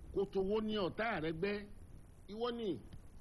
kòtò wo ni ọ̀tá rẹ gbẹ́ ìwọ ni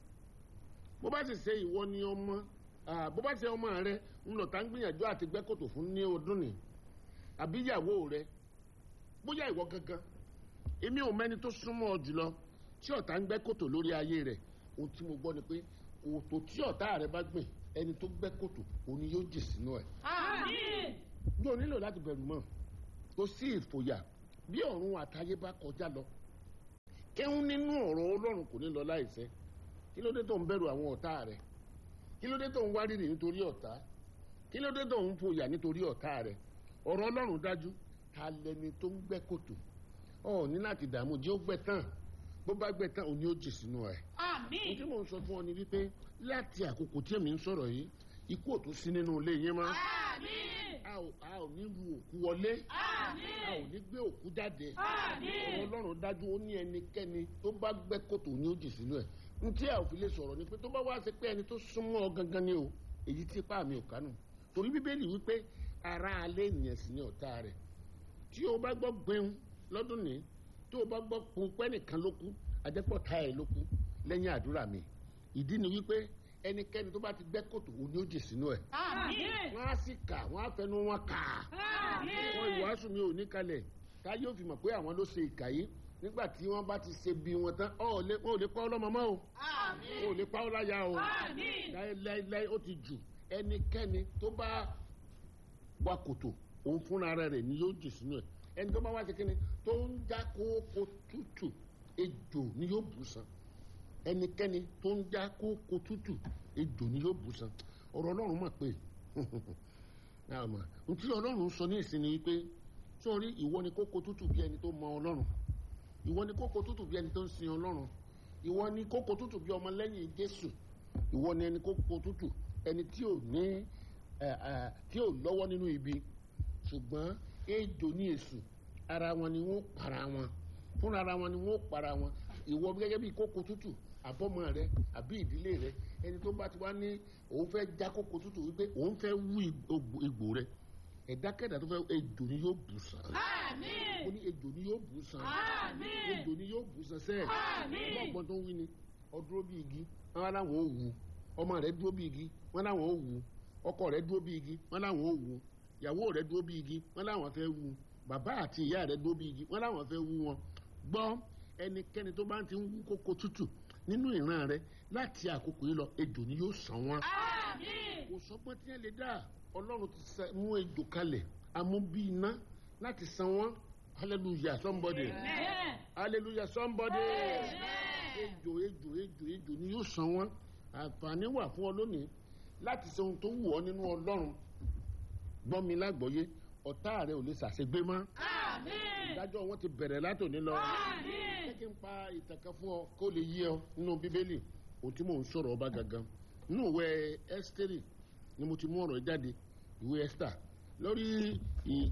bó bá sì ṣe ìwọ ni ọmọ bó bá ṣe ọmọ rẹ ń lọ tá ń gbìyànjú àti gbẹ́ kòtò fún ní ọdún ni àbí ìyàwó rẹ bóyá ìwọ gangan èmi ò mẹ́ni tó súnmọ́ ọ jùlọ tí ọ̀tá ń gbẹ́ kòtò lórí ayé rẹ̀ ohun tí mo gbọ́ ni pé kòtò tí ọ̀tá rẹ bá gbìn ẹni tó gbẹ́ kòtò òun ni yóò jì sínú ẹ̀. Àmín. yóò nílò láti bẹ̀rù mọ́ kò sí ìfòyà bí ọ̀run àtayé bá kọjá lọ kẹ́hún nínú ọ̀rọ̀ ọlọ́run kò ní lọ láìṣẹ kí ló dé tó ń bẹ̀rù àwọn ọ̀tá rẹ kí ló dé tó ń wárìrì nítorí ọ̀tá kí ló dé tó ń fòyà nítorí ọ̀tá rẹ ọ̀rọ̀ ọlọ́run dájú ta lẹni tó ń gbẹ́ kòtò ọ ní láti dààmú jẹ́ ó gbẹ́ tán bó bá gbẹ́ tán òun ni ó jì sínú ẹ̀. ohun tí Àmín. mò ń sọ fún ọ ni wípé láti àkókò tí èmi ń sọ̀rọ̀ yìí ikú ò tún sí nínú ilé yín mọ́ Àmín. a ò a ò ní lu òkú wọlé a ò Àmín. ní gbé òkú jáde ọ̀rọ̀ Àmín. ọlọ́run dájú ó ní ẹnikẹ́ni tó bá gbẹ́ kòtò ní ó jì sínú ẹ̀ n tí a ò fi lè sọ̀rọ̀ ni pé tó bá wá ṣe pé ẹni tó súnmọ́ ọ gangan ni o èyí tí ipá mi ò kánú torí bíbélì wípé ara alẹ́ ènìyàn sì ni ọ̀tá rẹ̀ tí o bá gbọ́ gbẹ̀hún lọ́dún ní tí o bá gbọ́ pọpẹ́ nìkan ló kú adẹ́pọ̀ta ẹ̀ ló kú lẹ́yìn àdúrà mi ìdí ni wípé ẹnikẹ́ni tó bá ti gbẹ́ kòtò òun ni ó jì sínú ẹ̀ Àmín. wọ́n á sì kà wọ́n á fẹnu wọn kà á Àmín. wọn ìwàásù mi ò ní kalẹ̀ tá yóò fi mọ̀ pé àwọn ló ṣe ìkà yìí nígbà tí wọ́n bá ti ṣe bí wọn tán ọ̀ lè wọn ò lè pa ọ́ lọ́mọ mọ́ o Àmín. wọn ò lè pa ọ́ láyà o Àmín. láéláéláé ó ti jù ẹnikẹ́ni tó bá wa kòtò òun fúnra rẹ̀ ni yóò jì sínú ẹ̀ ẹni tó bá wá ṣe kíni tó ń já kókó tútù ejò ni yóò bù san ẹnikẹ́ni tó ń já kókó tútù ejò ni yóò bù san ọ̀rọ̀ ọlọ́run mọ̀ pé àmọ́ ohun tí ọlọ́run sọ ní ìsinmi wípé sórí ìwọ ni kókó tútù bí ẹni tó mọ ọlọ́run ìwọ ni kókó tútù bí ẹni tó ń sin ọlọ́run ìwọ ni kókó tútù bí ọmọ lẹ́yìn jésù ìwọ ni ẹni kókó tútù ẹni tí ò ní ẹ, ẹ, tí ò lọ́wọ́ nínú ibi ṣùgbọ́n ejò ní èṣù ara wọn ni wọ́n para wọn fúnra ara wọn ni wọ́n para wọn ìwọ gẹ́gẹ́ bí kókó tútù àbọ̀mọ rẹ àbí ìdílé rẹ ẹni tó bá ti wá ní òun fẹ́ já kókó tútù wípé òun fẹ́ wú igbó- igbó rẹ ẹ̀dákẹ́dà tó fẹ́ ejò ni yóò bù sàn Àmín. ó ní ejò ni yóò bù sàn Àmín. ejò ni yóò bù sàn sẹ́ẹ̀ Àmín. ọgbọ́n tó ń wí ni ọdúró bí igi wọn láwọn ò wù ọmọ rẹ dúró bí igi wọn láwọn ò wù ọkọ rẹ dúró bí igi wọn láwọn ò wù ìyàwó rẹ dúró bí igi wọn láwọn fẹ́ wù bàbá àti ìyá rẹ dúró bí igi wọn láwọn fẹ́ wù wọn gbọ́ ẹnikẹ́ni tó bá ti ń wú kókó tútù nínú ìran rẹ láti àkókò yìí lọ ejò ni yóò sàn wọn Àmín. kò sọgbọ́n tí wọ́n lè dá ọlọ́run ti sẹ- mú ejò kalẹ̀ amú bí iná láti san wọ́n hallelujah somebody Amen. hallelujah somebody Amen. ejò ejò ejò ejò ni yóò san wọ́n àǹfààní wà fún ọ lónìí láti ṣe ohun tó wù ọ nínú ọlọ́run gbọ́n mi lágbọ́yé ọ̀tá rẹ ò lè ṣàṣegbé mọ́ Àmín. ìdájọ́ wọn ti bẹ̀rẹ̀ látòní lọ Àmín. jẹ́ kí n pa ìtàn kan fún ọ kó lè yé ọ nínú bíbélì ohun tí mò ń sọ̀rọ̀ ọba gangan nínú ìwé ẹ́sítérì ni mo ti mú ọ̀rọ̀ jáde ìwé ẹ́sítà lórí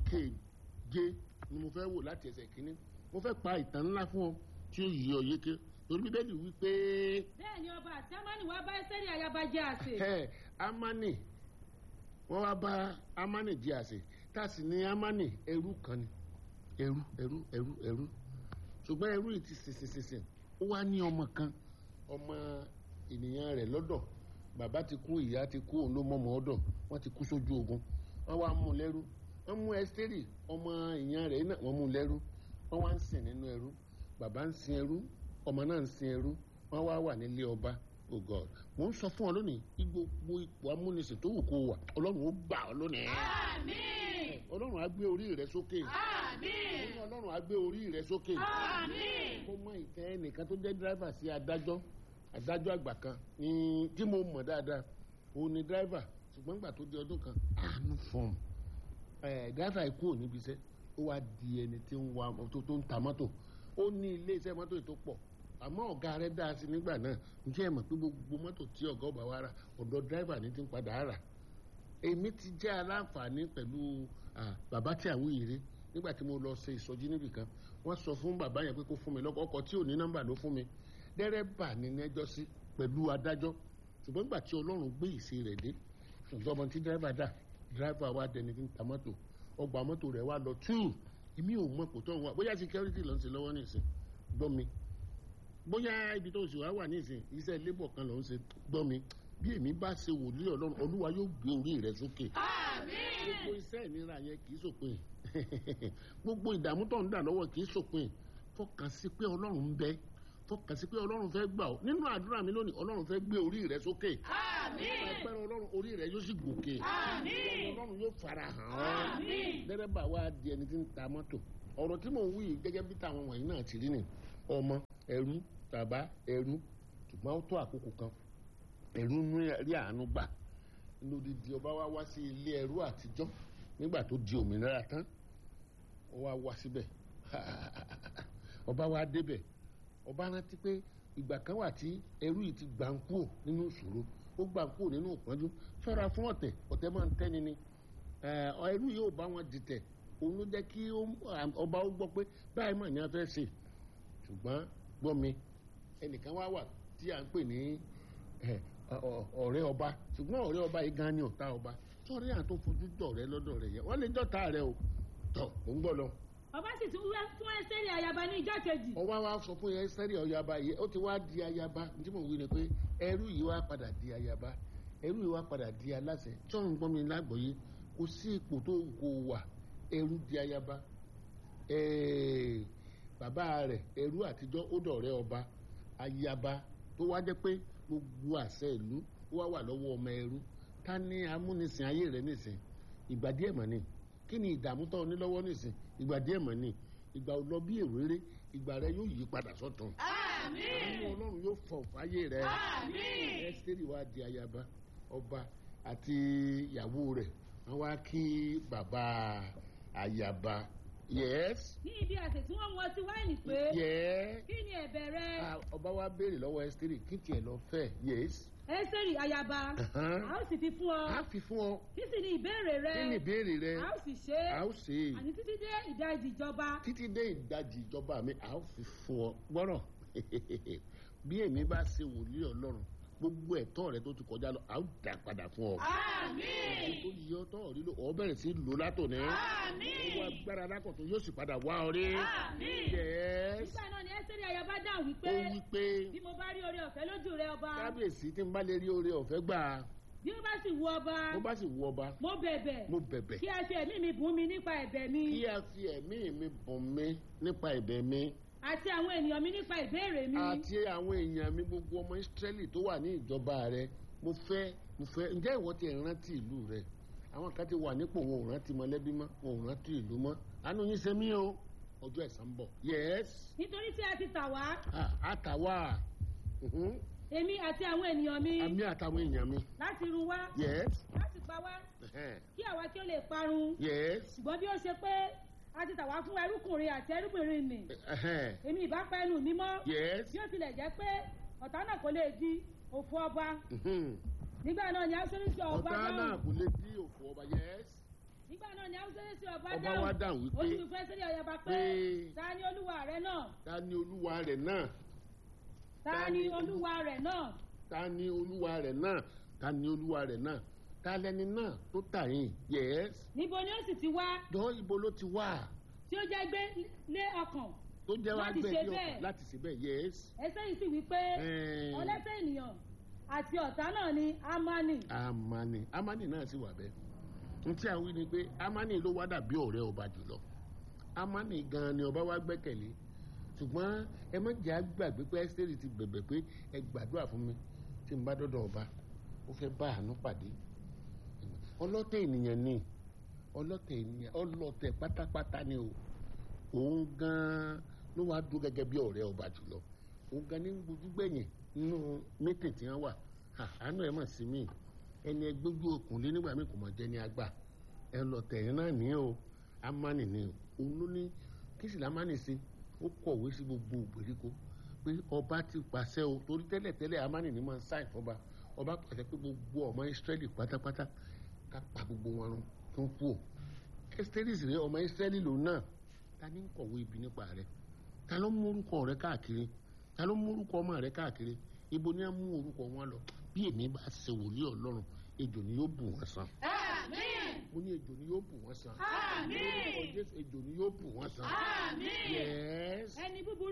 ìkeje ni mo fẹ́ wò láti ẹsẹ̀ kínní mo fẹ́ pa ìtàn ńlá fún ọ tí ó yí ọ yéké torí bíbélì wí pé bẹ́ẹ̀ ni ọba àti amani wá bá ẹsẹ́rì ayaba jẹ́ àsè. ẹ amani wọ́n wá bá amani jí àsè tá a sì ní amani ẹrú kan ni ẹrú ẹrú ẹrú ẹrú ṣùgbọ́n ẹrú yìí ti sèṣèṣèṣè ó wá ní ọmọ kan ọmọ ènìyàn rẹ̀ lọ́dọ̀ bàbá ti kú ìyá ti kú òun ló mọ́mọ́ ọ̀dọ̀ wọ́n ti kú sójú ogun wọ́n wá mú un lẹ́rú wọ́n mú ẹ́sítérì ọmọ ìyá rẹ̀ náà wọ́n mú un lẹ́rú wọ́n wá ń sìn nínú ẹrú bàbá ń sin ẹrú ọmọ náà ń sin ẹrú wọ́n wá wà nílé ọba oh god mo ń sọ fún ọ lónìí gbogbo ipò amúnisìn tó wù kó wà ọlọ́run ó gbà ọ lónìí Àmín. ọlọ́run á gbé orí rẹ sókè Àmín. ọlọ́run á gbé orí rẹ sókè Àmín. mo mọ ìfẹ́ ẹnìkan tó jẹ́ dírẹ́fà sí adájọ́ adájọ́ àgbà kan ní tí mo mọ̀ dáadáa òun ni dírẹ́fà ṣùgbọ́n nígbà tó di ọdún kan àánú fọ́ọ̀mù ẹ̀ dírẹ́fà ikú ò níbi iṣẹ́ ó wá di ẹni tí ń wa tó tó ń ta mọ́tò ó ní ilé iṣẹ́ mọ́tò yìí tó pọ̀ àmọ́ ọ̀gá rẹ̀ dá sí nígbà náà ǹjẹ́ ẹ mọ̀ pé gbogbo mọ́tò tí ọ̀gá ọba wa rà ọ̀dọ̀ dírẹ́fà ní ti ń padà rà èmi ti jẹ́ aláǹfààní pẹ̀lú ah, bàbá tí àwọn ìrè nígbà tí mo lọ ṣe ìsọjí níbì kan wọ́n sọ fún bàbá yẹn pé kó fún mi lọ́kọ̀ ọkọ̀ tí ò ní nọ́mbà ló fún mi dẹ́rẹ́bà ní nẹ́jọ́ sí pẹ̀lú adájọ́ ṣùgbọ́n nígbà tí ọlọ́run gbé ìṣe rẹ̀ dé ṣùgbọ́n ọmọ tí dẹ́rẹ́bà dà dẹ́rẹ́bà wa dẹni tí ń ta mọ́tò ọgbà mọ́tò rẹ̀ wá lọ túù èmi ò mọ kò tó ń wá bóyá security ló ń ṣe lọ́wọ́ nìsín gbọ́ mi bóyá ibi tó sì wá wà nísìn iṣẹ́ labour kan ló ń ṣe gbọ́ mi bí èmi bá ṣe wòlíì ọlọ́run olúwa yóò gbé orí rẹ sókè gbogbo iṣẹ́ ìnira yẹn kì í sòpin gbogbo ìdààmú tó ń dà lọ́wọ́ kì í sòpin fọkàn sí pé ọlọ́run ń bẹ fọkàn sí pé ọlọ́run fẹ́ gbà ọ́ nínú àdúrà mi lónìí ọlọ́run fẹ́ gbé orí rẹ sókè agbára ọlọ́run orí rẹ yóò sì gòkè ọlọ́run yóò fara hàn ọ́ dẹ́rẹ́bà wa di ẹni tí ń ta mọ́tò ọ̀rọ̀ tí mò ń wí yìí gẹ́gẹ́ bí táwọn wọ̀nyí náà ti rí ni ọmọ ẹrú bàbá ẹrú ṣùgbọ́n ó tó àkókò kan ẹrú ń rí àánú gbà lódìdí ọba wa wá sí ilé ẹrú àtijọ́ nígbà tó di òmìnira tán ó wá wá síbẹ̀ ọba wa débẹ̀ ọba rántí pé ìgbà kan wà tí ẹrú yìí ti gbà ń kúrò nínú ìṣòro ó gbà ń kúrò nínú ìpọ́njú ṣọ́ra fún ọ̀tẹ̀ ọ̀tẹ̀ máa ń tẹ́ni ni ẹrú yìí ò bá wọn dìtẹ̀ òun ló jẹ́ kí ọba ó gbọ́ pé báyìí mà ní a fẹ́ ṣe ṣùgbọ́n gbọ́ mi ẹnìkan wá wà tí à ń pè ní ọ̀rẹ́ ọba ṣùgbọ́n ọ̀rẹ́ ọba yìí gan ni ọ̀tá ọba sọ̀rọ̀ yà tó fojú dọ̀ rẹ lọ́dọ̀ rẹ yẹ wọ́n lè dọ̀tá rẹ o tọ̀ ò ń gbọ́ lọ. ọba sì tún wá fún ẹsẹ̀rì ayaba ní ìjọ kejì. ọba wa sọ fún ẹsẹ̀rì ayaba yìí ó ti wá di ayaba tí mo wí ni pé ẹrú yìí wá padà di ayaba ẹrú yìí wá padà di aláṣẹ sọ̀rọ̀ ń gbọ́ mi lágbọ̀ọ́yé kò sí ipò tó kò wà ẹrú di ayaba bàbá rẹ̀ ẹrú àtijọ́ ó dọ̀rẹ́ ọba ayaba tó wá jẹ́ pé gbogbo àṣẹ ìlú ó wá wà lọ́wọ́ ọmọ ẹrú ta ni amúnisìn ayé rẹ nìsín ìgbà díẹ̀ mọ̀ ni kí ni ìdààmú tó ní lọ́wọ́ nìsín ìgbà díẹ̀ mọ̀ ni ìgbà ò lọ bí èrèrè ìgbà rẹ yóò yí padà sọ́tún. àánú ọlọ́run yóò fọ̀ fáyé rẹ. ẹ́sítérì wa di ayaba ọba àti ìyàwó rẹ̀ wọ́n wá kí bàbá ayaba yes. ní ibi àsè tí wọ́n mú ọtí wáìnì pé. yes. kí ni ẹ̀bẹ̀ rẹ. ọba wa béèrè lọ́wọ́ ẹ́sítérì kí tiẹ̀ lọ fẹ́ yes ẹsẹ̀rì ayaba a ó sì fi fún ọ a fi fún ọ kí sì ni ìbéèrè rẹ kí ni ìbéèrè rẹ a ó sì ṣe a ó ṣe àní títí dé ìdajì ìjọba títí dé ìdajì ìjọba mi a ó fi fún ọ gbọ́rọ̀ bí èmi bá ṣe wòlíì ọlọ́run gbogbo ẹ̀tọ́ rẹ tó ti kọjá lọ a ó dà padà fún ọ. àmín. tó yí ọtọ́ rí lò ọ bẹ̀rẹ̀ sí lò látòní. àmín. owó agbára alákọ̀tún yóò sì padà wá ọ rí. àmín. yes. nígbà náà ni ẹsẹ̀rì ayaba dáhùn wípé ó wí pé bí mo bá rí oore ọ̀fẹ́ lójú rẹ ọba kábíyèsí tí n bá lè rí oore ọ̀fẹ́ gbà bí ó bá sì wù ọba bó bá sì wù ọba mo bẹ̀bẹ̀ mo bẹ̀bẹ̀ kí ẹ fi ẹ̀mí mi bùn mi nípa ẹ̀bẹ̀ mi kí a fi ẹ̀mí mi bùn mi nípa ẹ̀bẹ̀ mi àti àwọn ènìyàn mi nípa ìbéèrè mi àti àwọn èèyàn mi gbogbo ọmọ Ísírẹ́lì tó wà ní ìjọba rẹ mo fẹ́ mo fẹ́ ǹjẹ́ ìwọ ti rántí ìlú rẹ àwọn kan ti wà nípò wọn ò rántí mọ̀lẹ́bí mọ́ wọn ò rántí ìlú mọ́ àánú yín ṣe mí o ọjọ́ ẹ̀san ń bọ̀ yes nítorí tí a ti tà wá ah, àtàwà mhm, èmi àti àwọn ènìyàn mi àmì àtàwọn èèyàn mi láti run wá yes láti pa wá ẹhẹ́n, kí àwa kí ó lè parun yes ṣùgbọ́n bí ó ṣe pé a ti tà wá fún ẹrúkùnrin àti ẹrúbìnrin nì ẹhẹ́n, èmi ìbá pa ẹnu mi mọ́ yes bí ó tilẹ̀ jẹ́ pé ọ̀tá náà kò lè di òfò ọba mhm, nígbà náà ni áúsẹ́rẹ́sì ọba ọ̀tá náà dáhùn kò lè dí òfò ọba yes nígbà náà ni áúsẹ́rẹ́sì ọba ọba wa dáhùn dáhùn ó sì wípé fi fẹ́ sílẹ̀ ọyọba pé pé ta ni olúwa rẹ náà ta ni olúwa rẹ̀ náà ta ni olúwa rẹ náà ta ni olúwa rẹ̀ náà ta ni olúwa rẹ̀ náà ta lẹni náà tó tà yín yes níbo ni ó sì ti wá jọ ibo ló ti wà tí ó jẹ́ gbé lé ọkàn tó jẹ́ wá Láti gbé ṣe ní bẹ́ẹ̀. ọkàn láti ṣe bẹ́ẹ̀ yes ẹsẹ̀ yìí sì wí pé Ẹ̀ẹ́n. ọlẹ́sẹ̀ ènìyàn àti ọ̀tá náà ni amani amani amani náà sì wà bẹ́ẹ̀ n tí a wí ni pé amani ló wá dàbí ọ̀rẹ́ ọba jùlọ amani gan ni ọba wa gbẹ́kẹ̀lé ṣùgbọ́n ẹ má jẹ́ àgbàgbé pé ẹ́sítẹ́rì ti bẹ̀bẹ̀ pé ẹ gbàdúrà fún mi tí n bá dọ́dọ̀ ọba ó fẹ́ bá àánú pàdé ọlọ́tẹ̀ ènìyàn ni ọlọ́tẹ̀ ènìyàn ọlọ́tẹ̀ pátápátá ni o òun gan ló wá dúró gẹ́gẹ́ bí ọ̀rẹ́ ọba jùlọ òun gan ní gbójú gbẹ̀yìn nínú mítìn tí wọ́n wà Ha, àánú ẹ̀ mọ̀ sí mi ẹni ẹgbójú okùn lé nígbà mi kò mọ̀ jẹ́ ní agbá ẹ lọ tẹ̀yìn náà ní o amani ni o òun ló ní kí sì lámánì sí ó kọ̀wé sí gbogbo ìgbèríko pé ọba ti pàṣẹ o torí tẹ́lẹ̀tẹ́lẹ̀ amani ni máa ń sáì fọba ọba pàṣẹ pé gbogbo ọmọ Ísírẹ́lì pátápátá ká pa gbogbo wọn run tó ń kú o ẹ́sítẹ́rìsì rẹ ọmọ Ísírẹ́lì lòun náà ta ní ń kọ̀wé ibi nípa rẹ ta ló mú orúkọ rẹ káàkiri ta ló mú orúkọ ọmọ rẹ káàkiri ibo ni a mú orúkọ wọn lọ bí èmi bá ṣe wòlíì Ọlọ́run ejò ni yóò bù wọn san àmín. mo ní ejò ni yóò bù wọn san Àmín. Lórúkọ Jésù ejò ni yóò bù wọn san àmín. yes ẹni búburú yìí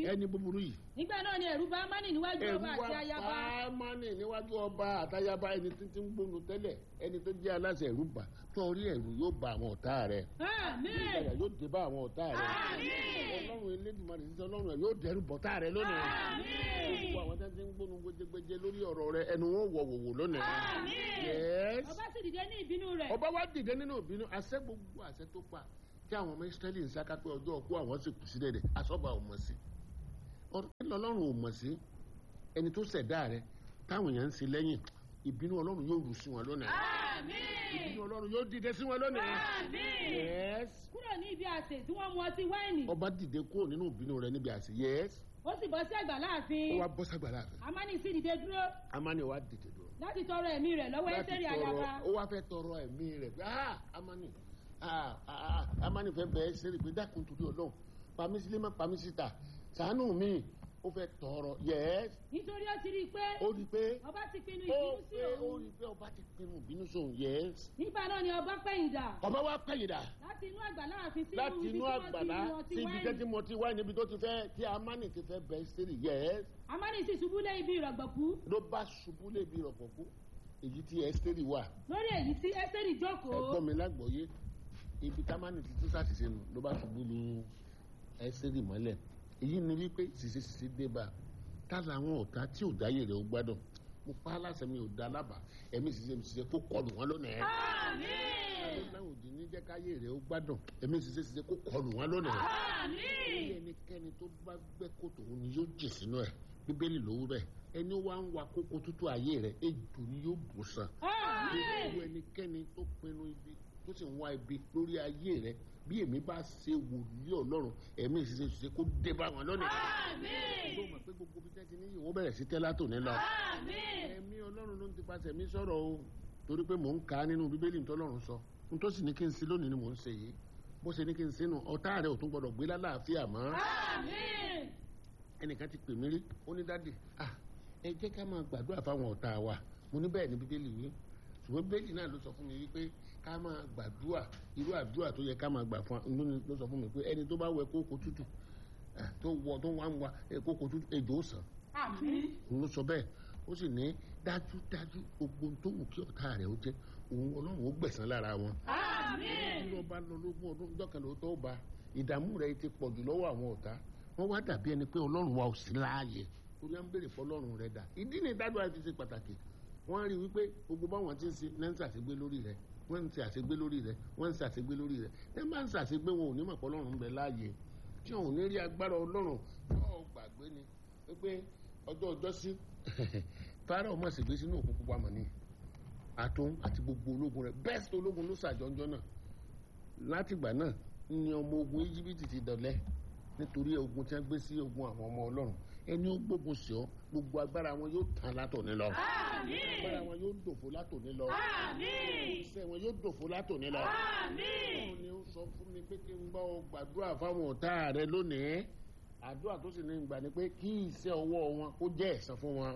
yìí ẹni búburú yìí nígbà náà ni ẹ̀rù bà ámánì níwájú ẹ̀rù ọba wa àti ayaba pàmánì níwájú ọba àtayaba ẹni tí tí ń gbónu tẹ́lẹ̀ ẹni tó jẹ́ aláṣẹ ẹ̀rù bà torí ẹ̀rù yóò bà àwọn ọ̀tá rẹ̀ àmín ìgbàlà yóò dé bá àwọn ọ̀tá rẹ̀ Àmín. ọlọ́run elédùnmarè sísọ ọlọ́run rẹ̀ yóò dẹrù bọ̀tá rẹ̀ lónìí Àmín. gbogbo àwọn tó ti ń gbónu gbẹjẹgbẹjẹ lórí ọ̀rọ̀ rẹ̀ ẹnu wọn wọ̀ wòwò lónìí Àmín. Yes. ọba sì dìde ní ìbínú rẹ̀ ọba wa dìde nínú ìbínú àṣẹ gbogbo àṣẹ tó pa tí àwọn ọmọ Ísírẹ́lì ń sáká pé ọjọ́ ọkú àwọn sì kù sí dẹ̀dẹ̀ àsọ́ba ò mọ̀ sí ọ̀rọ̀ ọlọ́run ò mọ̀ sí ẹni tó ṣẹ̀dá rẹ̀ táwọn èèyàn ń ṣe lẹ́yìn ìbínú ọlọ́run yóò rù sí wọn lónìí ìbínú ọlọ́run yóò dìde sí wọn lónìí Yes. kúrò ní ibi àsè tí wọ́n mu ọtí wáìnì ọba dìde kúrò nínú ìbínú rẹ̀ níbi àṣẹ Yes. ó sì bọ́ sí àgbà ó láàfin wá bọ́ ságbà láàfin ámánì sì dìde dúró amani wa dìde dúró láti tọrọ ẹ̀mí rẹ̀ lọ́wọ́ láti ẹ́sẹ̀rì tọrọ ayaba ó wá fẹ́ tọrọ ẹ̀mí rẹ̀ pé ah amani ah ah ah, amani fẹ́ bẹ́ẹ̀ ṣe rí pé dákun torí ọlọ́run pàmí sílé má pàmí síta ṣàánú mi ó fẹ́ tọrọ yẹ́s nítorí ó ti rí i pé ó rí i pé ọba ti pinnu ó ìbínú sí pé ó òun rí i pé ọba ti pinnu ìbínú sóun yẹ́s nígbà náà ni ọba pẹ̀yìndà ọba wa pẹ̀yìndà láti inú àgbà láàfin sí láti ibi tí inú wọ́n ti àgbàlá mu ọtí sí ibi tẹ́ tí wáìnì mo ti wá níbi tó ti fẹ́ tí amani ti fẹ́ bẹ́ẹ̀ ṣe rí yẹ́s ámánì sì ṣubú lé ibi ìrọ̀gbọ̀kú ló bá ṣubú lébi rọ̀pọ̀kú èyí tí ẹ́sítérì wà lórí èyí tí ẹ́sẹ̀rì jókòó ẹ̀gbọ́n mi lágbọ̀ọ́yé ibi támánì ti tún ṣàṣìṣe nù ló bá ṣubú lu ẹ́sítérì mọ́lẹ̀ èyí ni wípé ṣìṣe ṣìṣe dé bá a tá làwọn ọ̀tá tí ò dáyé rẹ̀ ó gbádùn mo pa á láṣẹ mi ò dá lábàá ẹ̀mí ṣìṣe mi ṣìṣe kó kọlù wọn lónìí ẹ̀ láwọn òdì ní jẹ́ káyé rẹ̀ ó gbádùn ẹ̀mí ṣìṣe ṣìṣe kó kọlù wọn lónìí ilé ẹnikẹ́ni tó bá gbẹ́ kòtò òun ni yóò jìn sínú ẹ̀ bíbélì ló wú bẹ́ẹ̀ ẹni ó wá ń wa kókó tútù ayé rẹ̀ ejò ni yóò bù sàn gbogbo ẹnikẹ́ni tó pinnu ibi tó sì ń wá ibi lórí ayé rẹ̀ bí èmi bá ṣe wòlíì ọlọ́run ẹ̀mí ìṣiṣẹ́ ṣiṣẹ́ kó dé bá wọn lónìí. ló mọ̀ pé gbogbo bí tẹ́tí ní ìwọ bẹ̀rẹ̀ sí tẹ́lá tòní lọ. ẹ̀mí ọlọ́run ló ń ti pàṣẹ mi sọ̀rọ̀ o torí pé mò ń kà á nínú bíbélì tọ́lọ́run sọ n tó sì ní kí n sí lónìí ni mò ń ṣe yìí bó ṣe ní kí n sínú ọ̀tá rẹ̀ ò tún gbọ́dọ̀ gbé lálàáfíà mọ́ ẹnìkan ti pè mí rí ó ní dádì ah ẹ jẹ́ ká máa gbàdúrà fáwọn ọ̀tá wa mo ní bẹ́ẹ̀ ni bíbélì wí ṣùgbọ́n bíbélì náà ló sọ fún mi wípé ká máa gbàdúrà irú àdúrà tó yẹ ká máa gbà fún un ló sọ fún mi pé ẹni tó bá wẹ kókó tútù ah, tó wọ tó wá ń wa eh, kókó tútù ejò ó sàn òun ló sọ bẹ́ẹ̀ ó sì ní dájúdájú gbogbo ohun tó wù kí ọ̀tá rẹ̀ ó jẹ́ òun ọlọ́run ó gbẹ̀san lára wọn tí wọ́n bá lọ lógún ọdún jọ́kànlá tó bá ìdààmú rẹ̀ ti pọ̀ jù lọ́wọ́ àwọn ọ̀tá wọ́n wá dàbí ẹni pé ọlọ́run wa ò sí láàyè torí à ń béèrè fún ọlọ́run rẹ̀ dà ìdí ni ìdádùn àti ṣe pàtàkì wọ́n rí wípé gbogbo báwọn ti ń ṣe náà ń ṣàṣegbé lórí rẹ̀ wọ́n ń ṣe àṣegbé lórí rẹ̀ wọ́n ń ṣàṣegbé lórí rẹ̀ ẹ máa ń ṣàṣegbé wọn ò ní mọ̀ pé ọlọ́run ń bẹ láàyè tí wọn ò ní rí agbára ọlọ́run yóò gbàgbé ni wípé ọjọ́ ọjọ́ sí fáráò mọ̀ ṣègbè sínú òkú pupa mọ̀ ni àtún àti gbogbo ológun rẹ̀ bẹ́ẹ̀sì ológun ló ṣàjọjọ́ náà látìgbà náà ni ọmọ ogun íjíbítì ti dọ̀lẹ́ nítorí ogun tí wọ́n gbé sí ogun àwọn ọmọ ọlọ́run ẹni ó gbógun sí ọ gbogbo agbára wọn yóò tán látòní lọ agbára wọn yóò dòfo látòní lọ iṣẹ́ wọn yóò dòfo látòní lọ ọlọ́run ni ó sọ fún mi pé kí n gbọ́ ọ gbàdúrà fáwọn ọ̀tá rẹ lónìí àdúrà tó sì ní gbà ni pé kí iṣẹ́ ọwọ́ wọn kó jẹ́ ẹ̀san fún wọn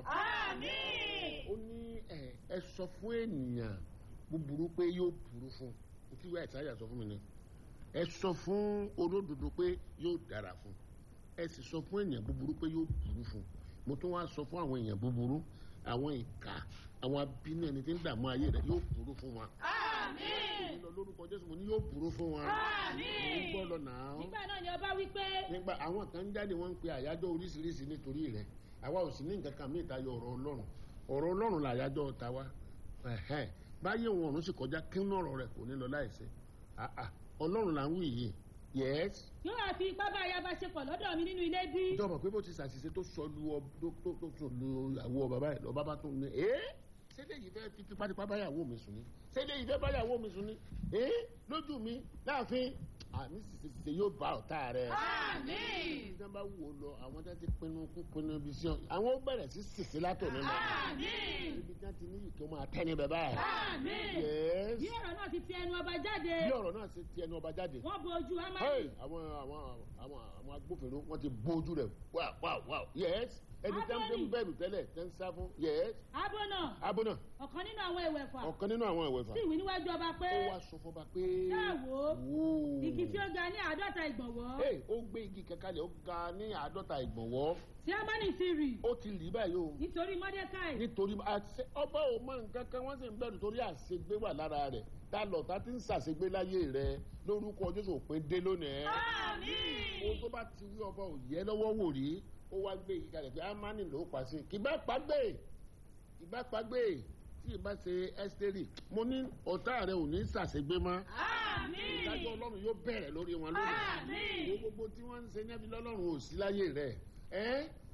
ó ní ẹ ẹ sọ fún ènìyàn búburú pé yóò burú fún un tí ìwé àìsáyà sọ fún mi ni ẹ sọ fún olódodo pé yóò dára fún ẹ sì sọ fún ènìyàn búburú pé yóò burú fún mo tún wá sọ fún àwọn èèyàn búburú àwọn ìka àwọn abínú ẹni tí ń dààmú ayé rẹ yóò burú fún wọn. èmi lọ lórúkọ jésù mo ní yóò burú fún wọn. mo ń gbọ́ lọ nàá. nígbà náà ni ọba wí pé nígbà àwọn kan ń jáde wọ́n ń pe àyájọ́ oríṣiríṣi nítorí rẹ̀ àwa ò sì ní nǹkan kan mí ìtayọ ọ̀rọ̀ ọlọ́run ọ̀rọ̀ ọlọ́run làyájọ́ ta wa ẹ̀hẹ́n báyé wọn ọ̀run sì kọjá kí ń ọ̀rọ̀ rẹ̀ kò ní lọ láìsí àà ọlọ́run là ń wí yìí yẹ́s. yóò wá fi ipá bá ayaba ṣe pọ̀ lọ́dọ̀ mi nínú ilé bí. ìjọba pé bó ti ṣàṣìṣe tó sọ lu ọ tó tó tó tó lu àwọ bàbá ẹ lọ bàbá tó ní ẹ ṣẹlẹ̀ yìí fẹ́ fi tipátipá báyàwó mi sùn ní ṣẹlẹ̀ yìí fẹ́ báyàwó mi sùn ní ẹ lójú mi láàfin àmì ṣìṣe yóò bá ọ̀tá rẹ̀. Àmín. ìjọba bá wù ó lọ àwọn tó ti pinnu kú pinnu ibi sí ọ àwọn ó bẹ̀rẹ̀ sí ṣìṣe látọ̀ nínú Àmín. ibi tí wọ́n ti ní ìkí ó máa tẹ́ ní bẹ́ẹ̀ báyìí. Àmín. Yes. bí ọ̀rọ̀ náà ti fi ẹnu ọba jáde bí ọ̀rọ̀ náà ṣe ti ẹnu ọba jáde. wọ́n bo ojú Hey, amadi àwọn àwọn àwọn àwọn agbófinró wọ́n ti bó ojú rẹ̀ wáá wáá wáá yes ẹni tẹ́ ń tẹ́ ń bẹ̀rù tẹ́lẹ̀ tẹ́ ń sá fún yes abo náà abúnà ọ̀kan nínú àwọn ìwẹ̀fà ọ̀kan nínú àwọn ìwẹ̀fà sì wí níwájú ọba pé ó wá sọ fọba pé Ṣáà wò ó. wò ó igi tí ó ga ní àádọ́ta ìgbọ̀nwọ́ Hey, ó gbé igi kankanlẹ̀ ó ga pa ní àádọ́ta ìgbọ̀nwọ́ tí amani ti rì ó ti rí báyìí o nítorí mọ́dékáì nítorí àṣẹ- ọba ò mọ nǹkan kan wọ́n sì ń bẹ̀rù torí àṣegbé wà lára rẹ̀ tá lọ tá ti ń ṣàṣegbé láyé rẹ̀ lórúkọ jésù òpin dé lónìí Àmín. ohun tó bá ti wí ọba ò yẹ lọ́wọ́ wò rí ó wá gbé yìí kalẹ̀ pé amani ló pa sí kì bá pàgbé kì bá pàgbé tí ì bá ṣe ẹ́sítérì mo ní ọ̀tá rẹ̀ ò ní ṣàṣegbé mọ́ Àmín. ìdájọ́ ọlọ́run yóò bẹ̀rẹ̀ lórí wọn lónìí Àmín. wo gbogbo tí wọ́n ń ṣe níbi lọ́lọ́run ò sí láyé rẹ̀ ẹ́